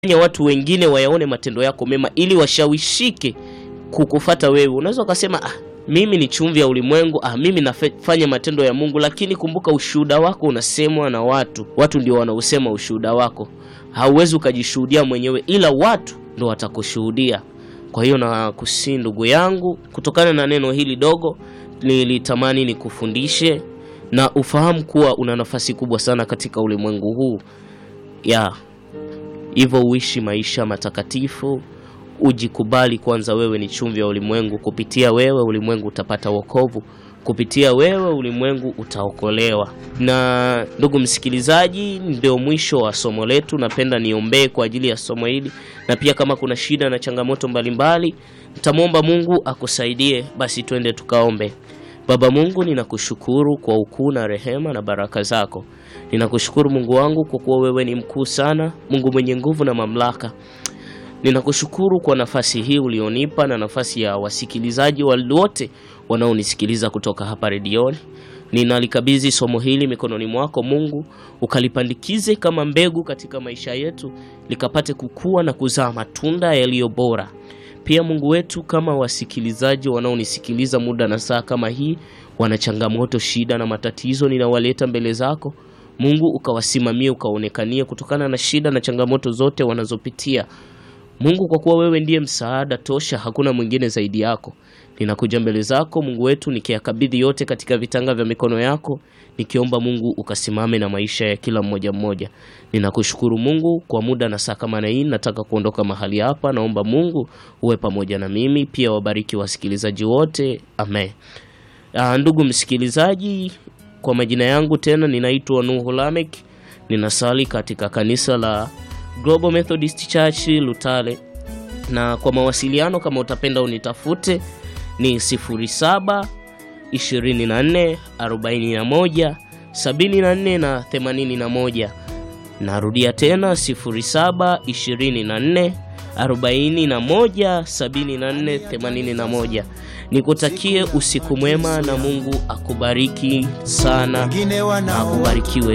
fanya watu wengine wayaone matendo yako mema ili washawishike kukufata wewe. Unaweza ukasema ah, mimi ni chumvi ya ulimwengu, ah, mimi nafanya matendo ya Mungu, lakini kumbuka ushuhuda wako unasemwa na watu. Watu ndio wanausema ushuhuda wako, hauwezi ukajishuhudia mwenyewe, ila watu ndio watakushuhudia. Kwa hiyo nakusii ndugu yangu, kutokana na neno hili dogo, nilitamani nikufundishe na ufahamu kuwa una nafasi kubwa sana katika ulimwengu huu ya hivyo uishi maisha matakatifu, ujikubali kwanza. Wewe ni chumvi ya ulimwengu. Kupitia wewe ulimwengu utapata wokovu, kupitia wewe ulimwengu utaokolewa. Na ndugu msikilizaji, ndio mwisho wa somo letu. Napenda niombee kwa ajili ya somo hili, na pia kama kuna shida na changamoto mbalimbali, nitamwomba Mungu akusaidie. Basi twende tukaombe. Baba Mungu, ninakushukuru kwa ukuu na rehema na baraka zako. Ninakushukuru Mungu wangu kwa kuwa wewe ni mkuu sana, Mungu mwenye nguvu na mamlaka. Ninakushukuru kwa nafasi hii ulionipa na nafasi ya wasikilizaji wote wanaonisikiliza kutoka hapa redioni. Ninalikabidhi somo hili mikononi mwako Mungu, ukalipandikize kama mbegu katika maisha yetu, likapate kukua na kuzaa matunda yaliyo bora. Pia Mungu wetu, kama wasikilizaji wanaonisikiliza muda na saa kama hii, wana changamoto, shida na matatizo, ninawaleta mbele zako Mungu, ukawasimamie, ukaonekanie kutokana na shida na changamoto zote wanazopitia Mungu, kwa kuwa wewe ndiye msaada tosha, hakuna mwingine zaidi yako. Ninakuja mbele zako Mungu wetu, nikiyakabidhi yote katika vitanga vya mikono yako, nikiomba Mungu ukasimame na maisha ya kila mmoja mmoja. Ninakushukuru Mungu kwa muda na saa kama na hii, nataka kuondoka mahali hapa. Naomba Mungu uwe pamoja na mimi, pia wabariki wasikilizaji wote, amen. Aa, ndugu msikilizaji, kwa majina yangu tena ninaitwa Nuhu Lamek, ninasali katika kanisa la Global Methodist Church Lutale, na kwa mawasiliano kama utapenda unitafute ni 07 24 41 74 na 81. Narudia tena 07 24 41 74 81. Nikutakie usiku mwema na Mungu akubariki sana na akubarikiwe.